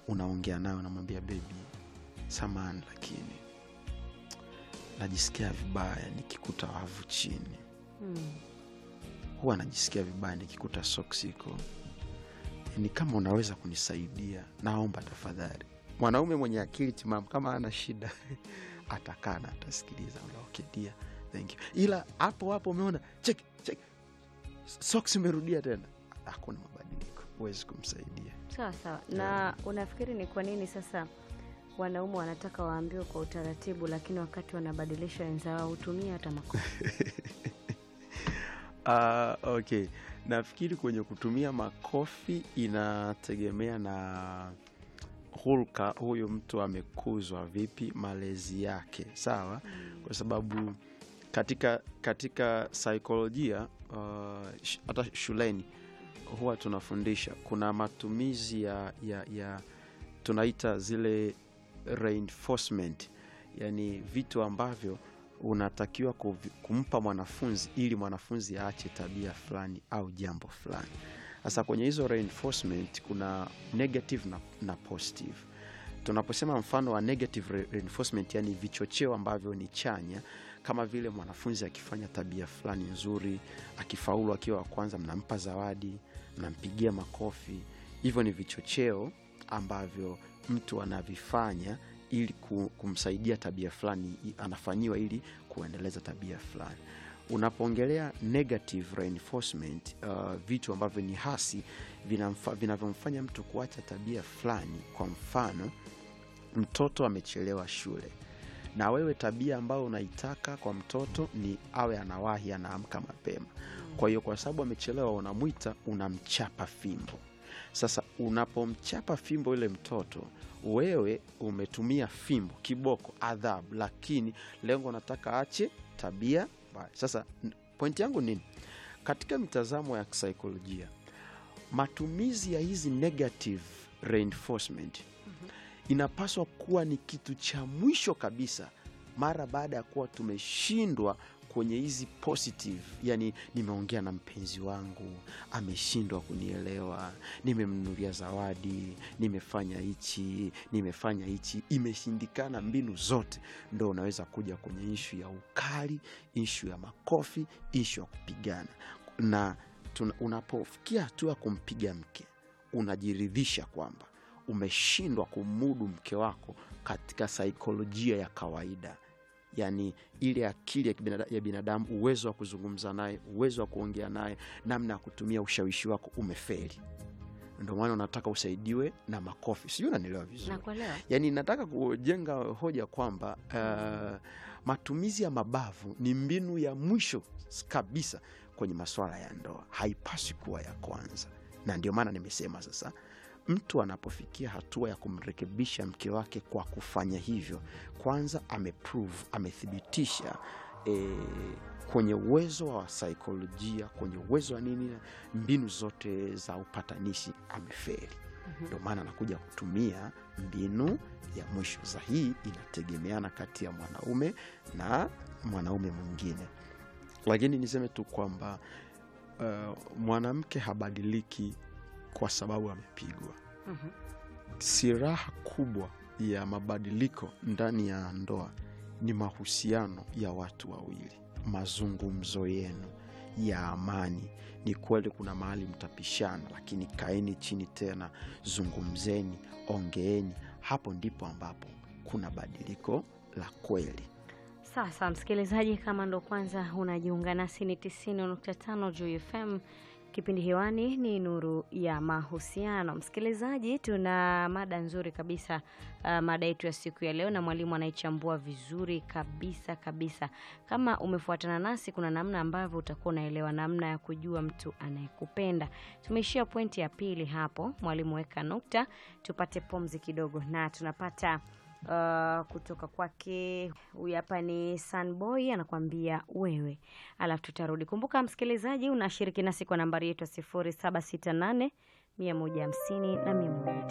unaongea naye unamwambia bebi samani lakini najisikia vibaya nikikuta wavu chini Mm. huwa najisikia vibaya nikikuta soksi iko ni kama unaweza kunisaidia naomba tafadhali mwanaume mwenye akili timamu kama ana shida atakaa na atasikiliza okay, dear, thank you ila hapo hapo umeona check check soksi umerudia tena hakuna mabadiliko huwezi kumsaidia Sawa sawa. Na unafikiri ni kwa nini sasa wanaume wanataka waambiwe kwa utaratibu, lakini wakati wanabadilisha wenzao hutumia hata makofi? Ah, okay nafikiri kwenye kutumia makofi inategemea na hulka huyu mtu amekuzwa vipi malezi yake sawa kwa sababu katika katika saikolojia uh, sh- hata shuleni huwa tunafundisha kuna matumizi ya, ya, ya tunaita zile reinforcement yani vitu ambavyo unatakiwa kuvi- kumpa mwanafunzi ili mwanafunzi aache tabia fulani au jambo fulani sasa kwenye hizo reinforcement kuna negative na, na positive tunaposema mfano wa negative re- reinforcement yani vichocheo ambavyo ni chanya kama vile mwanafunzi akifanya tabia fulani nzuri akifaulu akiwa wa kwanza mnampa zawadi mnampigia makofi hivyo ni vichocheo ambavyo mtu anavifanya ili ku- kumsaidia tabia fulani i- anafanyiwa ili kuendeleza tabia fulani unapoongelea negative reinforcement uh, vitu ambavyo ni hasi vinamfa- vinavyomfanya mtu kuacha tabia fulani kwa mfano mtoto amechelewa shule na wewe tabia ambayo unaitaka kwa mtoto ni awe anawahi anaamka mapema kwa hiyo kwa sababu amechelewa unamwita unamchapa fimbo sasa unapomchapa fimbo ile mtoto wewe umetumia fimbo kiboko adhabu lakini lengo unataka ache tabia mbaya sasa n- pointi yangu nini katika mitazamo ya kisaikolojia matumizi ya hizi negative reinforcement inapaswa kuwa ni kitu cha mwisho kabisa mara baada ya kuwa tumeshindwa kwenye hizi positive yani nimeongea na mpenzi wangu ameshindwa kunielewa nimemnunulia zawadi nimefanya hichi nimefanya hichi imeshindikana mbinu zote ndo unaweza kuja kwenye ishu ya ukali ishu ya makofi ishu ya kupigana na tuna- unapofikia hatua ya kumpiga mke unajiridhisha kwamba umeshindwa kumudu mke wako katika saikolojia ya kawaida yaani ile akili ya, kibinada, ya binadamu uwezo wa kuzungumza naye uwezo wa kuongea naye namna ya kutumia ushawishi wako umefeli ndio maana unataka usaidiwe na makofi sijui unanielewa vizuri Nakuelewa. yaani nataka kujenga hoja kwamba uh, matumizi ya mabavu ni mbinu ya mwisho kabisa kwenye masuala ya ndoa haipaswi kuwa ya kwanza na ndio maana nimesema sasa mtu anapofikia hatua ya kumrekebisha mke wake kwa kufanya hivyo kwanza ameprove amethibitisha e, kwenye uwezo wa saikolojia kwenye uwezo wa nini mbinu zote za upatanishi ameferi ndio maana anakuja kutumia mbinu ya mwisho za hii inategemeana kati ya mwanaume na mwanaume mwingine lakini niseme tu kwamba uh, mwanamke habadiliki kwa sababu amepigwa Mhm. siraha kubwa ya mabadiliko ndani ya ndoa ni mahusiano ya watu wawili mazungumzo yenu ya amani ni kweli kuna mahali mtapishana lakini kaeni chini tena zungumzeni ongeeni hapo ndipo ambapo kuna badiliko la kweli Sasa msikilizaji, kama ndo kwanza unajiunga nasi, ni 90.5 Juu FM. Kipindi hewani ni Nuru ya Mahusiano. Msikilizaji, tuna mada nzuri kabisa, uh, mada yetu ya siku ya leo, na mwalimu anaichambua vizuri kabisa kabisa. Kama umefuatana nasi, kuna namna ambavyo utakuwa unaelewa namna ya kujua mtu anayekupenda. Tumeishia pointi ya pili hapo, mwalimu weka nukta, tupate pumzi kidogo, na tunapata uh, kutoka kwake huyu hapa ni Sunboy anakuambia wewe, alafu tutarudi. Kumbuka msikilizaji, unashiriki nasi kwa nambari yetu ya sifuri saba sita nane mia moja hamsini na mia moja